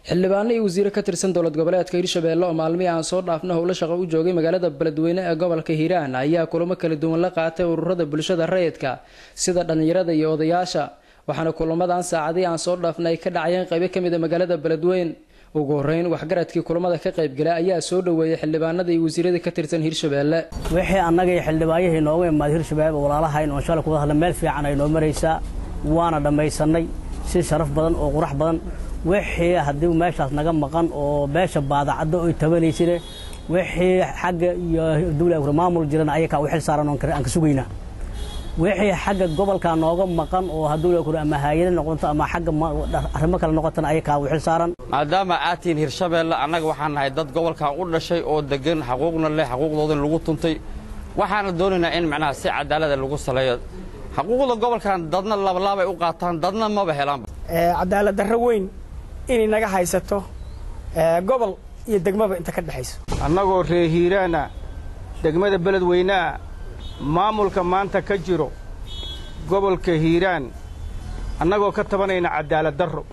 xildhibaano iyo wasiire ka tirsan dowlad goboleedka hirshabeelle oo maalmihii aan soo dhaafna howlo shaqo u joogay magaalada beledweyne ee gobolka hiiraan ayaa kulamo kala duwan la qaatay ururada bulshada rayidka sida dhallinyarada iyo odayaasha waxaana kulamadan saacadii aan soo dhaafna ay ka dhacayeen qaybo kamid a magaalada beledweyne ugu horeyn waxgaradkii kulamada ka qaybgala ayaa soo dhoweeyay xildhibaanada iyo wasiirada ka tirsan hirshabeelle wixii annaga iyo xildhibaanyahii nooga imaaday hirshabeelle walaalahayn oon shalay kuwada hadla meel fiican ay noo maraysaa waana dhammaysanay si sharaf badan oo qurax badan wixii haddii meeshaas naga maqan oo beesha baadacaddo oy tabanaysine wixii xagga iyo dawla maamul jiran ayakaa u xil saaran aan ka sugaynaa wixii xagga gobolka nooga maqan oo hadduu ama haayada noqoto ama xagga arrimo kale noqotana ayakaa u xil saaran maadaama aad tihiin hirshabeelle annaga waxaan nahay dad gobolkan u dhashay oo degan xaquuqna leh xaquuqdoodin lagu tuntay waxaana doonaynaa in macnaha si cadaalada lagu saleeyo xaquuqda gobolkan dadna labalaabay u qaataan dadna maba helaanba cadaalad darro weyn inay naga haysato gobol iyo degmaba inta ka dhexayso annagoo reer hiiraana degmada beledweyneah maamulka maanta ka jiro gobolka hiiraan annagoo ka tabanayna cadaalad darro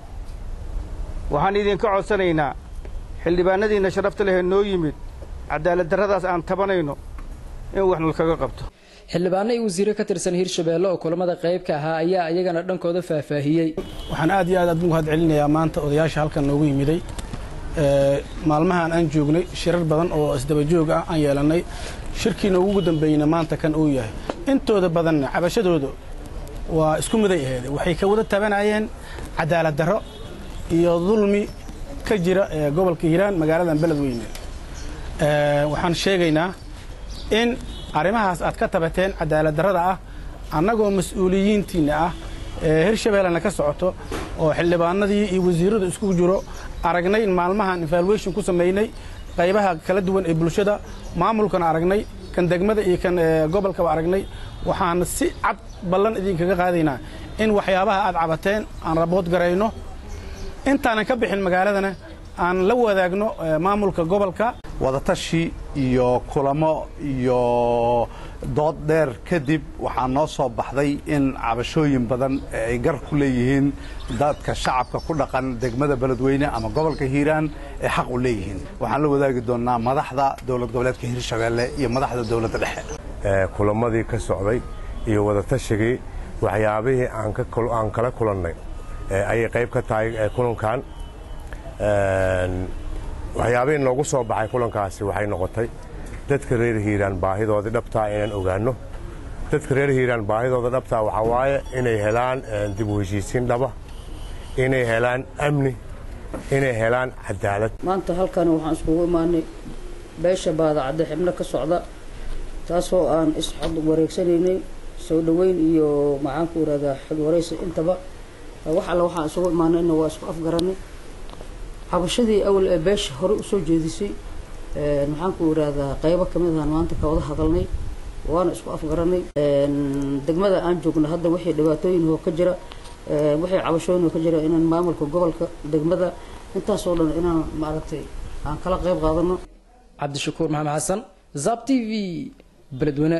waxaan idinka codsanaynaa xildhibaanadiinna sharafta lehee noo yimid cadaalad darradaas aan tabanayno in wax nalkaga qabto xildhibaano iyo wasiire ka tirsan hirshabeelle oo kulamada qaybka ahaa ayaa iyagana dhankooda faahfaahiyey waxaan aad iyo aad aad ugu mahad celinayaa maanta odayaasha halkan noogu yimiday maalmahan aan joognay shirar badan oo isdaba joog ah aan yeelannay shirkiina ugu dambeeyeyna maanta kan uu yahay intooda badanna cabashadooda waa isku miday aheede waxay ka wada tabanayeen cadaalad darro iyo dulmi ka jira ee gobolka hiiraan magaaladan beledweyne waxaan sheegaynaa in arrimahaas aad ka tabateen cadaalad darrada ah annagoo mas-uuliyiintiinna ah ee hirshabeellena ka socoto oo xildhibaanadii iyo wasiirradu isku jiro aragnay in maalmahan evaluation ku samaynay qaybaha kala duwan ee bulshada maamulkana aragnay kan degmada iyo kan gobolkaba aragnay waxaan si cad ballan idinkaga qaadaynaa in waxyaabaha aad cabateen aan rabood garayno intaanan ka bixin magaaladana aan la wadaagno maamulka gobolka wadatashi iyo kulamo iyo dood dheer kadib waxaa noo soo baxday in cabashooyin badan ay gar ku leeyihiin dadka shacabka ku dhaqan degmada beledweyne ama gobolka hiiraan ee xaq u leeyihiin waxaan la wadaagi doonnaa madaxda dowlad goboleedka hirshabeelle iyo madaxda dowladda dhexe kulamadii ka socday iyo wadatashigii waxyaabihii aan kala kulannay ayay qayb ka tahay kulankan waxyaabihii noogu soo baxay kulankaasi waxay noqotay dadka reer hiiraan baahidoodii dhabtaa inaan ogaanno dadka reer hiiraan baahidooda dhabtaa waxaa waaye inay helaan dib u heshiisiin dhaba inay helaan amni inay helaan cadaalad maanta halkan waxaan iskugu imaanay beesha baadacadde xibno ka socda taasoo aan isxod wareegsanaynay soo dhoweyn iyo maxaanku irahdaa xog waraysi intaba wax alle waxaan isugu imaanayna waa isku afgaranay cabashadii awal ee beesha horey usoo jeedisay maxaanku irahdaa qaybo kamid ahaan maanta ka wada hadalnay waana isku afgaranay degmada aan joogno hadda wixii dhibaatooyin oo ka jira wixii cabashooyin oo ka jira inaan maamulka gobolka degmada intaasoo dhan inaan maaragtay aan kala qayb qaadano cabdishakuur maxamed xasan zab t v beledweyne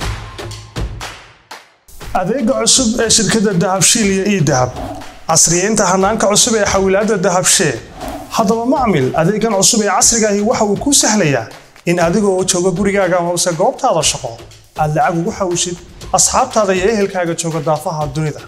adeega cusub ee shirkadda dahabshiil iyo ii dahab casriyeynta hanaanka cusub ee xawilaadda dahabshee haddaba macmil adeegan cusub ee casrigaahi waxa uu kuu sahlayaa in adigoo jooga gurigaaga hoose goobtaada shaqo aad lacag ugu xawshid asxaabtaada iyo ehelkaaga jooga daafaha dunida